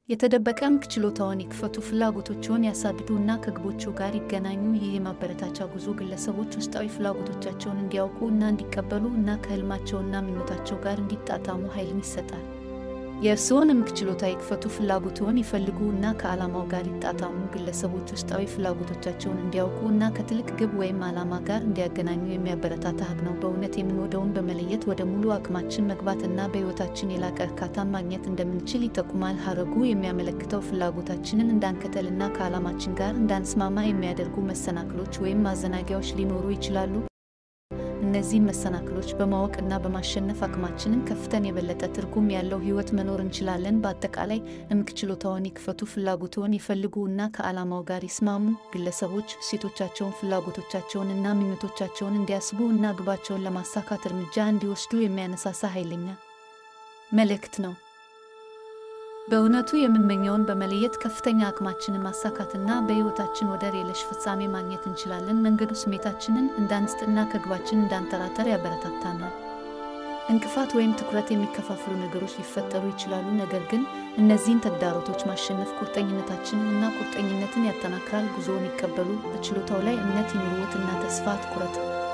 የተደበቀ እምቅ ችሎታውን ይክፈቱ፣ ፍላጎቶችዎን ያሳድዱ እና ከግቦቹ ጋር ይገናኙ። ይህ የማበረታቻ ጉዞ ግለሰቦች ውስጣዊ ፍላጎቶቻቸውን እንዲያውቁ እና እንዲቀበሉ እና ከህልማቸውና ምኞታቸው ጋር እንዲጣጣሙ ኃይልን ይሰጣል። የእርስዎን እምቅ ችሎታ ይክፈቱ፣ ፍላጎትዎን ይፈልጉ እና ከዓላማው ጋር ይጣጣሙ። ግለሰቦች ውስጣዊ ፍላጎቶቻቸውን እንዲያውቁ እና ከትልቅ ግብ ወይም ዓላማ ጋር እንዲያገናኙ የሚያበረታታ ሀቅ ነው። በእውነት የምንወደውን በመለየት ወደ ሙሉ አቅማችን መግባት እና በሕይወታችን የላቀ እርካታን ማግኘት እንደምንችል ይጠቁማል። ሀረጉ የሚያመለክተው ፍላጎታችንን እንዳንከተል እና ከዓላማችን ጋር እንዳንስማማ የሚያደርጉ መሰናክሎች ወይም ማዘናጊያዎች ሊኖሩ ይችላሉ። እነዚህም መሰናክሎች በማወቅ እና በማሸነፍ አቅማችንን ከፍተን የበለጠ ትርጉም ያለው ሕይወት መኖር እንችላለን። በአጠቃላይ እምቅ ችሎታውን ይክፈቱ፣ ፍላጎትዎን ይፈልጉ እና ከዓላማው ጋር ይስማሙ። ግለሰቦች እሴቶቻቸውን፣ ፍላጎቶቻቸውን እና ምኞቶቻቸውን እንዲያስቡ እና ግባቸውን ለማሳካት እርምጃ እንዲወስዱ የሚያነሳሳ ኃይለኛ መልእክት ነው። በእውነቱ የምንመኘውን በመለየት ከፍተኛ አቅማችንን ማሳካትና በሕይወታችን ወደር የለሽ ፍጻሜ ማግኘት እንችላለን። መንገዱ ስሜታችንን እንዳንስጥና ከግባችን እንዳንጠራጠር ያበረታታናል። እንቅፋት ወይም ትኩረት የሚከፋፍሉ ነገሮች ሊፈጠሩ ይችላሉ፣ ነገር ግን እነዚህን ተግዳሮቶች ማሸነፍ ቁርጠኝነታችንን እና ቁርጠኝነትን ያጠናክራል። ጉዞውን ይቀበሉ፣ በችሎታው ላይ እምነት ይኑርዎት እና ተስፋ አትቁረጡ።